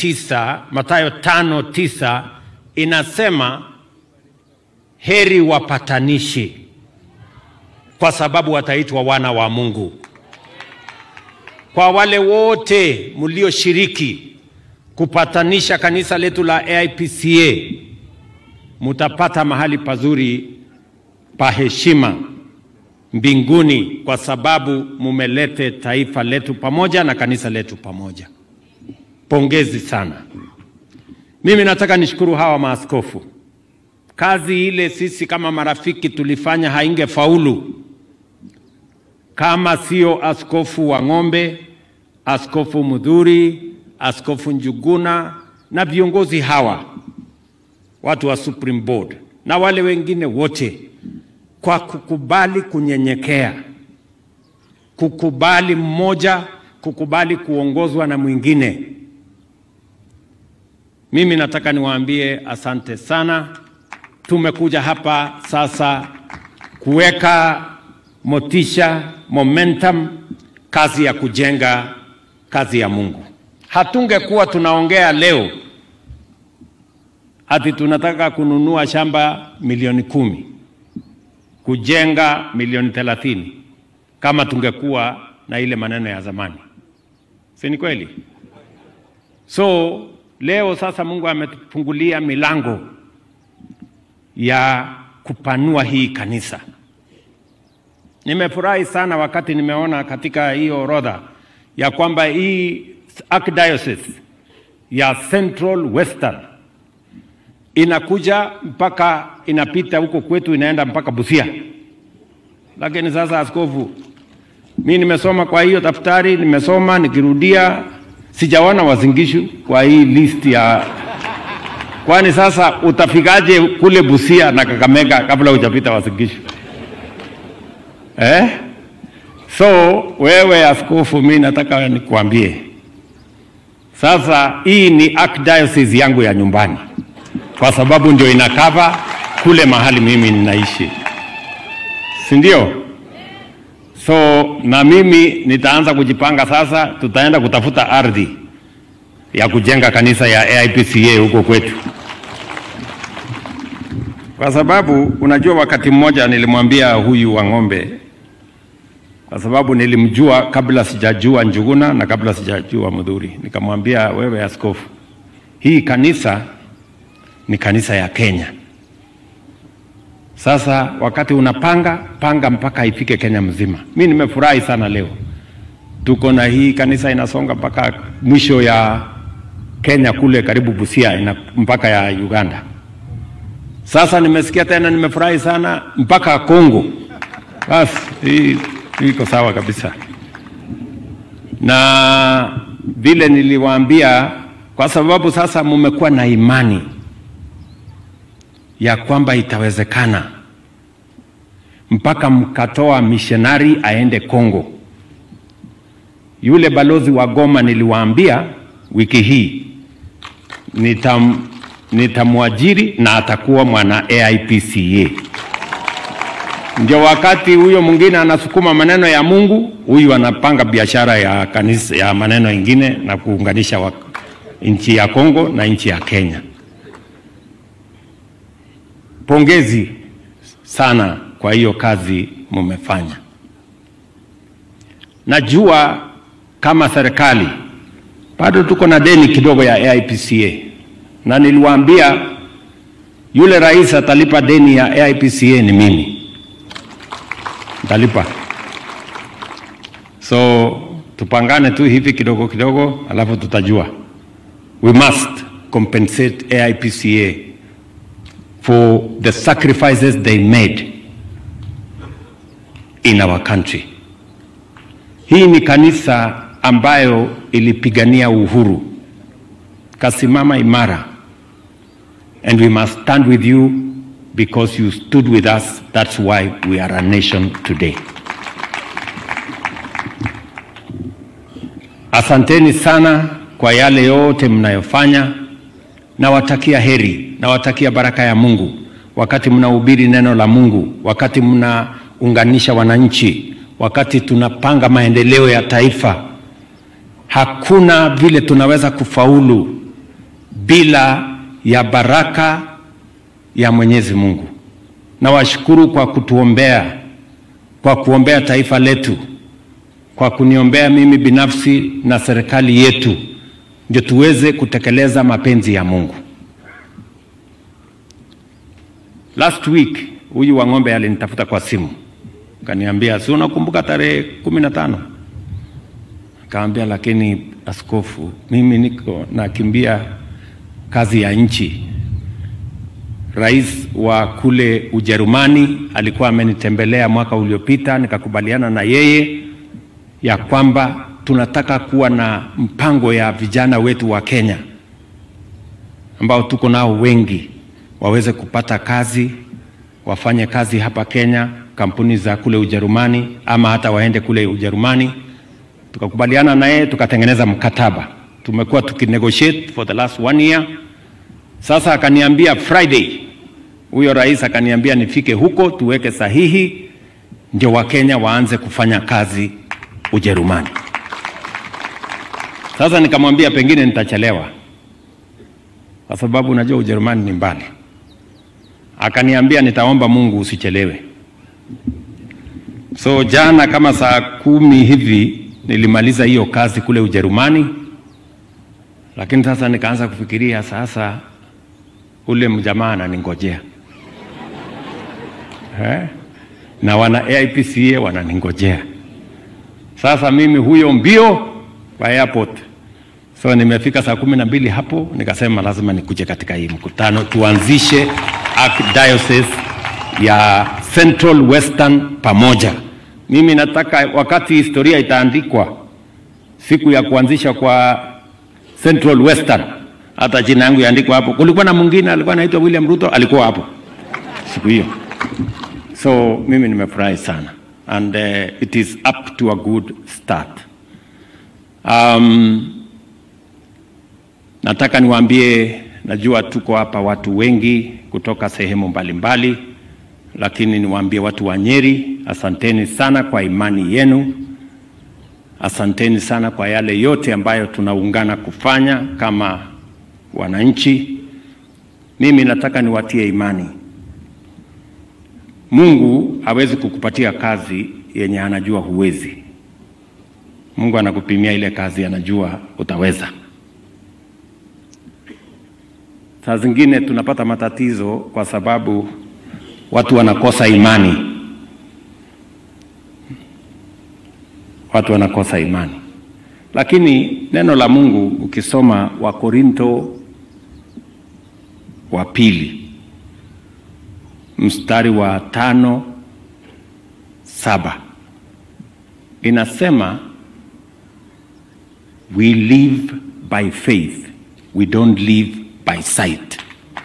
tisa, Mathayo tano tisa inasema heri wapatanishi, kwa sababu wataitwa wana wa Mungu. Kwa wale wote mlioshiriki kupatanisha kanisa letu la AIPCA, mutapata mahali pazuri pa heshima mbinguni, kwa sababu mumelete taifa letu pamoja na kanisa letu pamoja. Pongezi sana. Mimi nataka nishukuru hawa maaskofu. Kazi ile sisi kama marafiki tulifanya haingefaulu kama sio askofu wa Ng'ombe, askofu Mudhuri, askofu Njuguna na viongozi hawa watu wa Supreme Board na wale wengine wote, kwa kukubali kunyenyekea, kukubali mmoja, kukubali kuongozwa na mwingine. Mimi nataka niwaambie asante sana. Tumekuja hapa sasa kuweka motisha, momentum, kazi ya kujenga kazi ya Mungu. Hatungekuwa tunaongea leo ati tunataka kununua shamba milioni kumi kujenga milioni thelathini kama tungekuwa na ile maneno ya zamani, si ni kweli? So leo sasa Mungu ametufungulia milango ya kupanua hii kanisa. Nimefurahi sana wakati nimeona katika hiyo orodha ya kwamba hii archdiocese ya Central Western inakuja mpaka inapita huko kwetu inaenda mpaka Busia. Lakini sasa, askofu, mi nimesoma kwa hiyo daftari, nimesoma nikirudia, sijaona Wazingishu kwa hii list ya kwani sasa utafikaje kule Busia na Kakamega kabla hujapita Wazingishu eh? So wewe askofu, mi nataka nikuambie sasa, hii ni archdiocese yangu ya nyumbani, kwa sababu ndio inakava kule mahali mimi ninaishi, si ndio? So na mimi nitaanza kujipanga sasa, tutaenda kutafuta ardhi ya kujenga kanisa ya AIPCA huko kwetu, kwa sababu unajua, wakati mmoja nilimwambia huyu wa ng'ombe kwa sababu nilimjua kabla sijajua Njuguna na kabla sijajua Mudhuri. Nikamwambia, wewe askofu, hii kanisa ni kanisa ya Kenya. Sasa wakati unapanga panga mpaka ifike Kenya mzima. Mi nimefurahi sana leo tuko na hii kanisa inasonga mpaka mwisho ya Kenya kule karibu Busia ina mpaka ya Uganda. Sasa nimesikia tena, nimefurahi sana mpaka Kongo. Basi hii iko sawa kabisa, na vile niliwaambia, kwa sababu sasa mumekuwa na imani ya kwamba itawezekana, mpaka mkatoa missionary aende Kongo. Yule balozi wa Goma niliwaambia wiki hii nitam, nitamwajiri na atakuwa mwana AIPCA ndio wakati huyo mwingine anasukuma maneno ya Mungu, huyu anapanga biashara ya kanisa ya maneno ingine na kuunganisha nchi ya Kongo na nchi ya Kenya. Pongezi sana kwa hiyo kazi mumefanya. Najua kama serikali bado tuko na deni kidogo ya AIPCA, na niliwaambia yule rais atalipa deni ya AIPCA ni mimi ntalipa. So tupangane tu hivi kidogo kidogo, alafu tutajua. We must compensate AIPCA for the sacrifices they made in our country. Hii ni kanisa ambayo ilipigania uhuru, kasimama imara, and we must stand with you because you stood with us. That's why we are a nation today. Asanteni sana kwa yale yote mnayofanya. Nawatakia heri, nawatakia baraka ya Mungu wakati mnahubiri neno la Mungu, wakati mnaunganisha wananchi, wakati tunapanga maendeleo ya taifa. Hakuna vile tunaweza kufaulu bila ya baraka ya Mwenyezi Mungu. Nawashukuru kwa kutuombea, kwa kuombea taifa letu, kwa kuniombea mimi binafsi na serikali yetu, ndio tuweze kutekeleza mapenzi ya Mungu. Last week huyu wa ng'ombe alinitafuta kwa simu, kaniambia, si unakumbuka tarehe kumi na tano? Kaambia, lakini askofu, mimi niko nakimbia kazi ya nchi. Rais wa kule Ujerumani alikuwa amenitembelea mwaka uliopita, nikakubaliana na yeye ya kwamba tunataka kuwa na mpango ya vijana wetu wa Kenya ambao tuko nao wengi waweze kupata kazi, wafanye kazi hapa Kenya, kampuni za kule Ujerumani, ama hata waende kule Ujerumani. Tukakubaliana na yeye, tukatengeneza mkataba. Tumekuwa tukinegotiate for the last one year. Sasa akaniambia Friday, huyo rais akaniambia nifike huko tuweke sahihi, ndio Wakenya waanze kufanya kazi Ujerumani. Sasa nikamwambia pengine nitachelewa, kwa sababu unajua Ujerumani ni mbali. Akaniambia nitaomba Mungu usichelewe. So jana kama saa kumi hivi nilimaliza hiyo kazi kule Ujerumani, lakini sasa nikaanza kufikiria sasa, ule mjamaa ananingojea eh? na wana AIPCA wananingojea sasa, mimi huyo mbio kwa airport. So nimefika saa kumi na mbili hapo, nikasema lazima nikuje katika hii mkutano tuanzishe Archdiocese ya Central Western pamoja. Mimi nataka wakati historia itaandikwa siku ya kuanzisha kwa Central Western, hata jina yangu yaandikwa hapo. Kulikuwa na mwingine alikuwa anaitwa William Ruto, alikuwa hapo siku hiyo. So mimi nimefurahi sana and uh, it is up to a good start. Um, nataka niwaambie, najua tuko hapa watu wengi kutoka sehemu mbalimbali mbali, lakini niwaambie watu wa Nyeri, asanteni sana kwa imani yenu. Asanteni sana kwa yale yote ambayo tunaungana kufanya kama wananchi. Mimi nataka niwatie imani. Mungu hawezi kukupatia kazi yenye anajua huwezi. Mungu anakupimia ile kazi anajua utaweza. Saa zingine tunapata matatizo kwa sababu watu wanakosa imani. Watu wanakosa imani, lakini neno la Mungu ukisoma Wakorinto wa pili mstari wa tano saba inasema we live by faith we don't live by sight.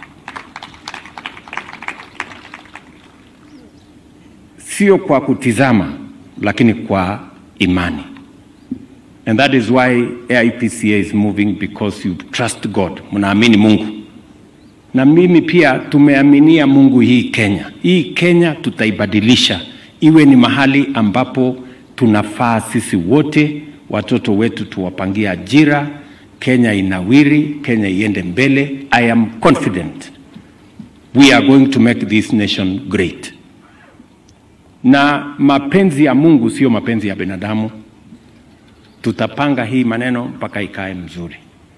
Sio kwa kutizama, lakini kwa imani. And that is why AIPCA is moving because you trust God, mnaamini Mungu. Na mimi pia tumeaminia Mungu hii Kenya. Hii Kenya tutaibadilisha iwe ni mahali ambapo tunafaa sisi wote, watoto wetu tuwapangie ajira, Kenya inawiri, Kenya iende mbele. I am confident we are going to make this nation great. Na mapenzi ya Mungu sio mapenzi ya binadamu. Tutapanga hii maneno mpaka ikae mzuri.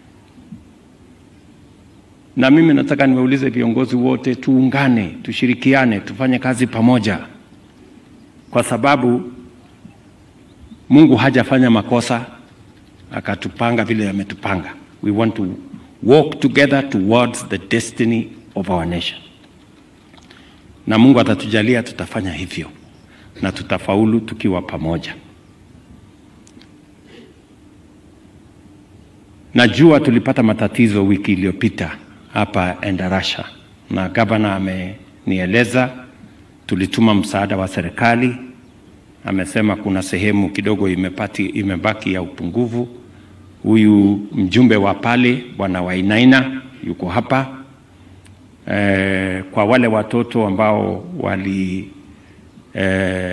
Na mimi nataka niwaulize viongozi wote, tuungane, tushirikiane, tufanye kazi pamoja, kwa sababu Mungu hajafanya makosa akatupanga vile ametupanga. We want to walk together towards the destiny of our nation, na Mungu atatujalia tutafanya hivyo na tutafaulu tukiwa pamoja. Najua tulipata matatizo wiki iliyopita hapa Endarasha na gavana amenieleza, tulituma msaada wa serikali. Amesema kuna sehemu kidogo imepati, imebaki ya upungufu. Huyu mjumbe wa pale bwana Wainaina yuko hapa e, kwa wale watoto ambao wali e,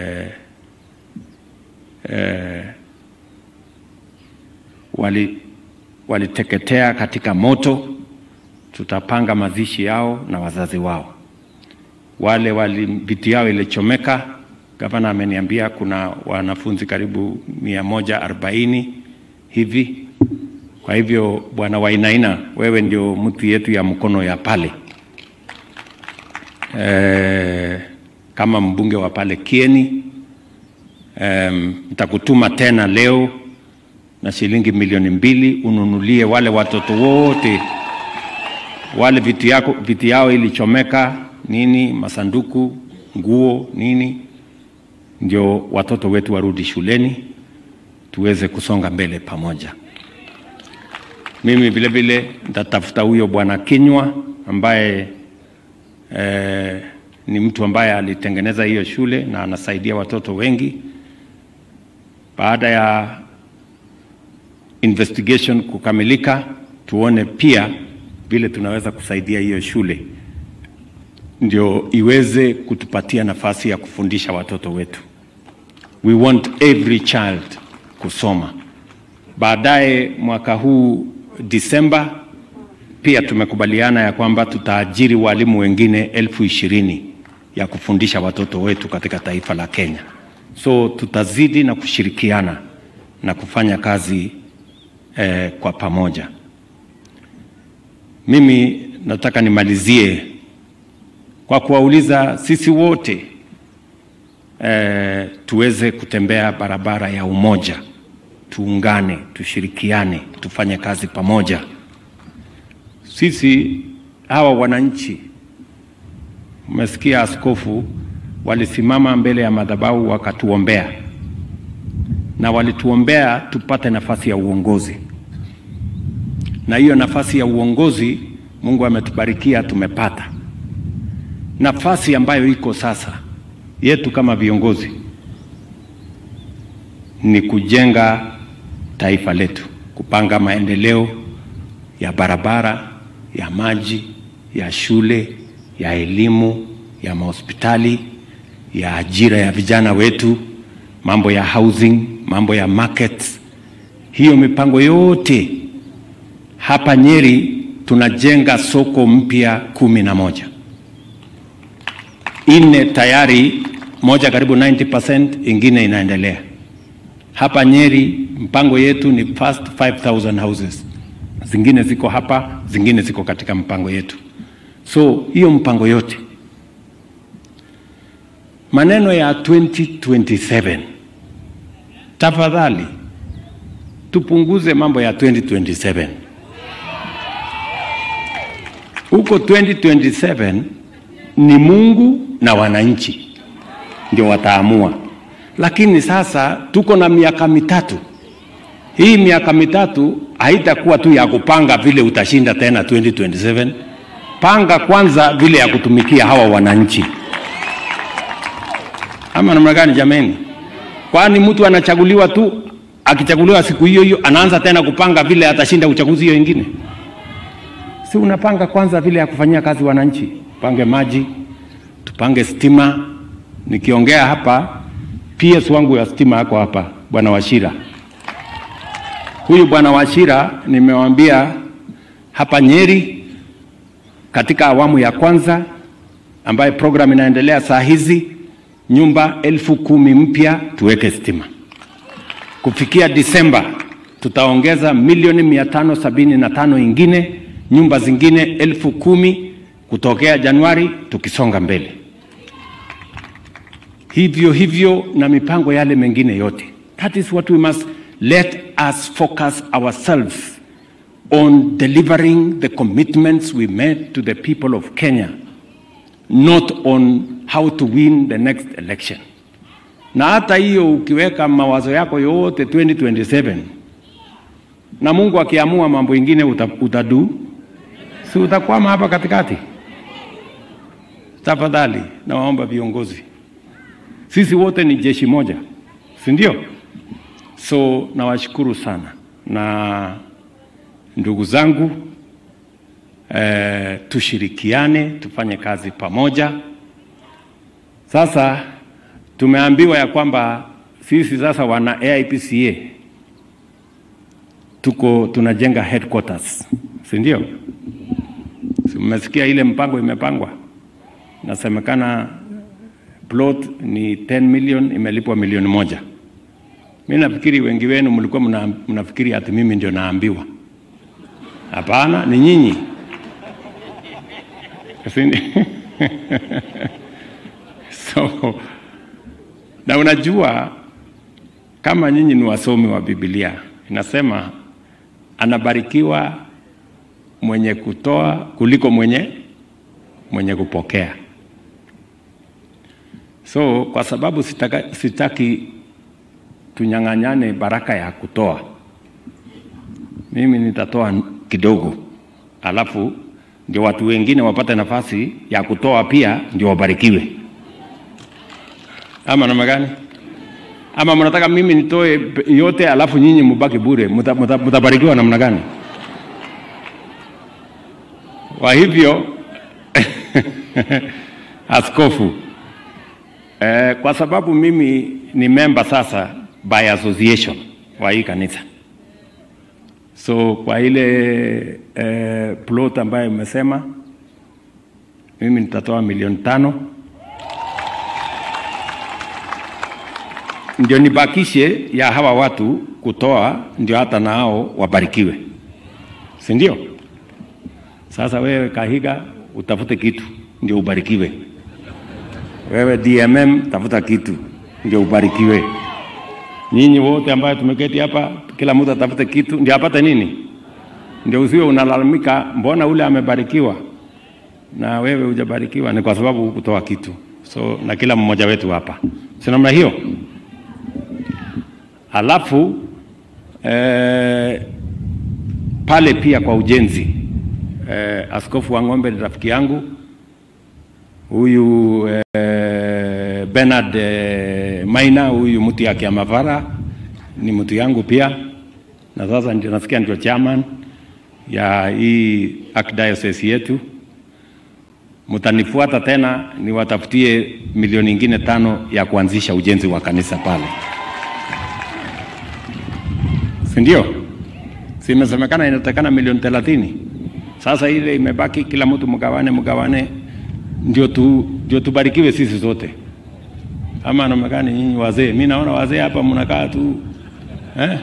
e, wali waliteketea katika moto tutapanga mazishi yao na wazazi wao. Wale wali viti yao ilichomeka, gavana ameniambia kuna wanafunzi karibu mia moja arobaini hivi. Kwa hivyo bwana Wainaina, wewe ndio mtu yetu ya mkono ya pale e, kama mbunge wa pale Kieni nitakutuma um, tena leo na shilingi milioni mbili ununulie wale watoto wote wale vitu yako vitu yao ilichomeka nini, masanduku, nguo, nini, ndio watoto wetu warudi shuleni tuweze kusonga mbele pamoja. Mimi vile vile nitatafuta huyo bwana Kinywa ambaye eh, ni mtu ambaye alitengeneza hiyo shule na anasaidia watoto wengi. Baada ya investigation kukamilika, tuone pia vile tunaweza kusaidia hiyo shule ndio iweze kutupatia nafasi ya kufundisha watoto wetu. We want every child kusoma. Baadaye mwaka huu Disemba, pia tumekubaliana ya kwamba tutaajiri walimu wengine elfu ishirini ya kufundisha watoto wetu katika taifa la Kenya. So tutazidi na kushirikiana na kufanya kazi eh, kwa pamoja. Mimi nataka nimalizie kwa kuwauliza sisi wote eh, tuweze kutembea barabara ya umoja, tuungane, tushirikiane, tufanye kazi pamoja. Sisi hawa wananchi, umesikia askofu walisimama mbele ya madhabahu wakatuombea, na walituombea tupate nafasi ya uongozi, na hiyo nafasi ya uongozi Mungu ametubarikia tumepata nafasi ambayo iko sasa yetu kama viongozi ni kujenga taifa letu, kupanga maendeleo ya barabara, ya maji, ya shule, ya elimu, ya mahospitali, ya ajira ya vijana wetu, mambo ya housing, mambo ya markets. Hiyo mipango yote hapa Nyeri tunajenga soko mpya kumi na moja nne tayari, moja karibu 90%, ingine inaendelea hapa Nyeri. Mpango yetu ni first 5000 houses, zingine ziko hapa, zingine ziko katika mpango yetu. So hiyo mpango yote, maneno ya 2027 tafadhali tupunguze mambo ya 2027 huko 2027 ni Mungu na wananchi ndio wataamua, lakini sasa tuko na miaka mitatu. Hii miaka mitatu haitakuwa tu ya kupanga vile utashinda tena 2027. Panga kwanza vile ya kutumikia hawa wananchi, ama namna gani jameni? Kwani mtu anachaguliwa tu, akichaguliwa siku hiyo hiyo anaanza tena kupanga vile atashinda uchaguzi hiyo ingine? Si unapanga kwanza vile ya kufanyia kazi wananchi, pange maji tupange stima. Nikiongea hapa, PS wangu ya stima yako hapa, bwana Washira. Huyu bwana Washira nimewambia hapa Nyeri, katika awamu ya kwanza ambaye program inaendelea saa hizi, nyumba elfu kumi mpya tuweke stima. Kufikia Disemba tutaongeza milioni mia tano sabini na tano ingine, nyumba zingine elfu kumi kutokea Januari tukisonga mbele hivyo hivyo na mipango yale mengine yote. That is what we must let us focus ourselves on delivering the commitments we made to the people of Kenya, not on how to win the next election. Na hata hiyo ukiweka mawazo yako yote 2027 na Mungu akiamua mambo ingine utadu, si utakwama hapa katikati? Tafadhali nawaomba viongozi sisi wote ni jeshi moja, si ndio? So nawashukuru sana na ndugu zangu eh, tushirikiane tufanye kazi pamoja. Sasa tumeambiwa ya kwamba sisi sasa wana AIPCA tuko tunajenga headquarters, si ndio? Si mmesikia ile mpango imepangwa, nasemekana plot ni 10 million, imelipwa milioni moja. Mi nafikiri wengi wenu mlikuwa mna, mnafikiri ati mimi ndio naambiwa. Hapana, ni nyinyi. Si- so na unajua kama nyinyi ni wasomi wa Biblia, inasema anabarikiwa mwenye kutoa kuliko mwenye mwenye kupokea. So kwa sababu sitaka, sitaki tunyang'anyane baraka ya kutoa, mimi nitatoa kidogo, alafu ndio watu wengine wapate nafasi ya kutoa pia, ndio wabarikiwe. Ama namna gani? Ama mnataka mimi nitoe pe- yote alafu nyinyi mubaki bure? Muta- muta- Mutabarikiwa namna gani? Kwa hivyo askofu eh, kwa sababu mimi ni member sasa by association wa hii kanisa, so kwa ile eh, plot ambayo imesema mimi nitatoa milioni tano ndio nibakishe ya hawa watu kutoa, ndio hata nao wabarikiwe, si ndio? Sasa wewe Kahiga utafute kitu ndio ubarikiwe. Wewe DMM tafuta kitu ndio ubarikiwe. Nyinyi wote ambayo tumeketi hapa, kila mtu atafute kitu ndio apate nini, ndio usiwe unalalamika, mbona ule amebarikiwa na wewe hujabarikiwa. Ni kwa sababu hukutoa kitu. So na kila mmoja wetu hapa, si namna hiyo? Alafu eh, pale pia kwa ujenzi eh, askofu wa Ng'ombe ni rafiki yangu huyu eh, Bernard eh, Maina, huyu mtu ya Kiamavara ni mtu yangu pia, na sasa ndio nasikia ndio chairman ya hii archdiocese yetu. Mtanifuata tena niwatafutie milioni ingine tano ya kuanzisha ujenzi wa kanisa pale, si ndio? Si imesemekana inatakana milioni thelathini. Sasa ile imebaki, kila mtu mgawane, mgawane ndio tu, ndio tubarikiwe sisi zote. Ama namna gani nyinyi wazee? Mi naona wazee hapa mnakaa tu eh?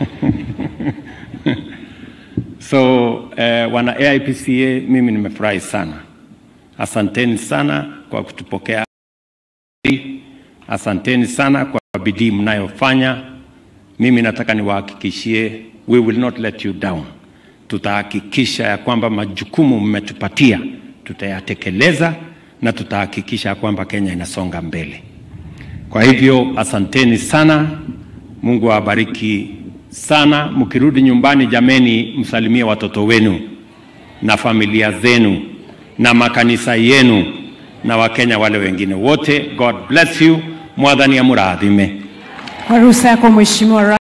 So eh, wana AIPCA, mimi nimefurahi sana. Asanteni sana kwa kutupokea. Asanteni sana kwa bidii mnayofanya. Mimi nataka niwahakikishie, we will not let you down. Tutahakikisha ya kwamba majukumu mmetupatia tutayatekeleza na tutahakikisha ya kwamba Kenya inasonga mbele. Kwa hivyo asanteni sana, Mungu awabariki sana. Mkirudi nyumbani, jameni, msalimie watoto wenu na familia zenu na makanisa yenu na Wakenya wale wengine wote. God bless you. Mwathani amurathime. Kwa ruhusa yako Mheshimiwa Ra